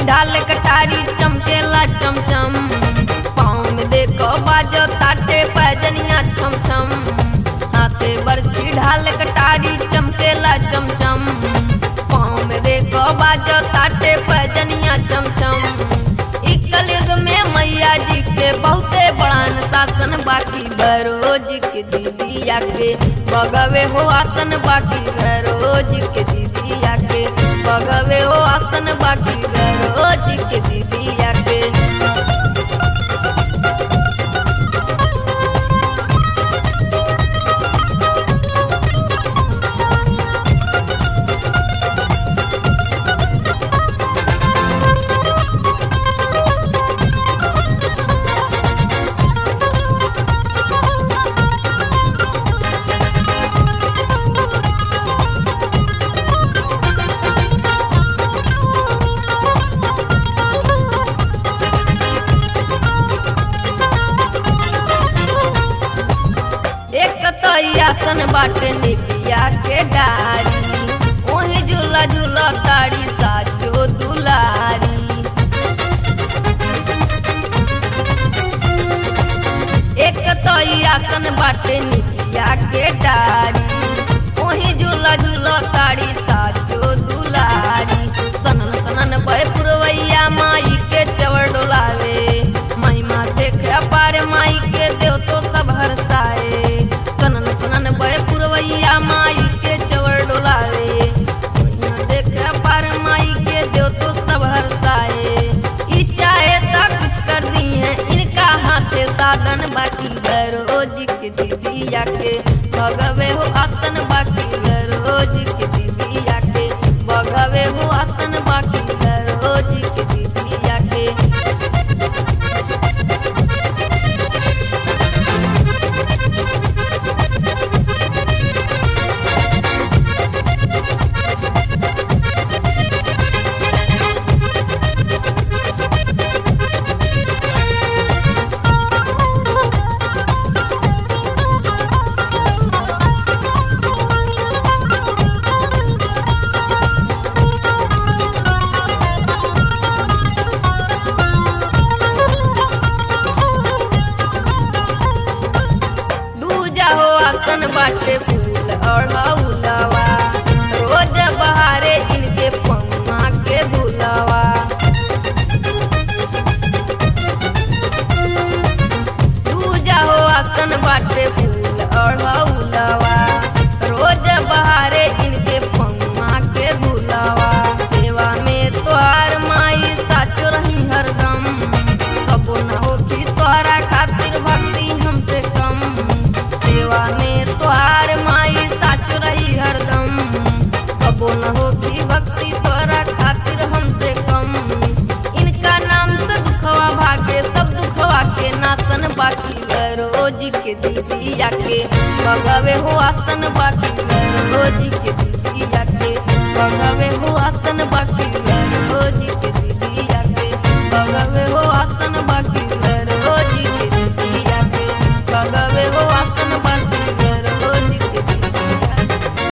ढाल कटारी चमकेला चमचम पाँव में देखो बाजो ताटे पैजनिया छम छम हाथे बरछी ढाल कटारी चमकेला चमचम पाँव में देखो बाजो ताटे पैजनिया छम छम इ कलयुग में मैया जी के बहुते बड़ान शासन बाकी बरोज के दीदी आके बगवे हो आसन बाकी बरोज के दीदी आके बगवे हो आसन बाकी बरोज के दीदी आके एक तो ई आसन बाटे निपिया के डारी ओही झूला झूला ताड़ी साचो दुलारी एक तो ई आसन बाटे निपिया के डारी ओही झूला झूला ताड़ी साचो दुलारी सनन सनन भय पुरवैया माई के चवर डोलावे महिमा देख अपार माई के देव तो सब हरसाए सनन सनन भय पुरवैया माई के चवर डोलावे महिमा देख अपार माई के देव तो सब हरसाए ई चाहे ता कुछ कर दी है इनका हाथे साधन बाकी रोज के दीदी आके भगवे हो आसन बाकी रोज के दीदी आके भगवे हो आसन बाकी रोज के दीदी आके दूजा हो आसन बाटे फूल और हौलवा रोज बहारे इनके पम्मा के धुलवा दूजा हो आसन बाटे फूल और हौलवा रोज बहारे इनके पम्मा के धुलवा सेवा में तोहार माई साचो रही हरदम कबो न होती तोहरा खातिर भक्ति हमसे कम सेवा में तोहार माई साचो रही हरदम कबो न होती भक्ति तोहरा खातिर हमसे कम इनका नाम से दुखवा भागे सब दुखवा के नासन बाकी रोज के दीदी आके बगवे हो आसन बाकी रोज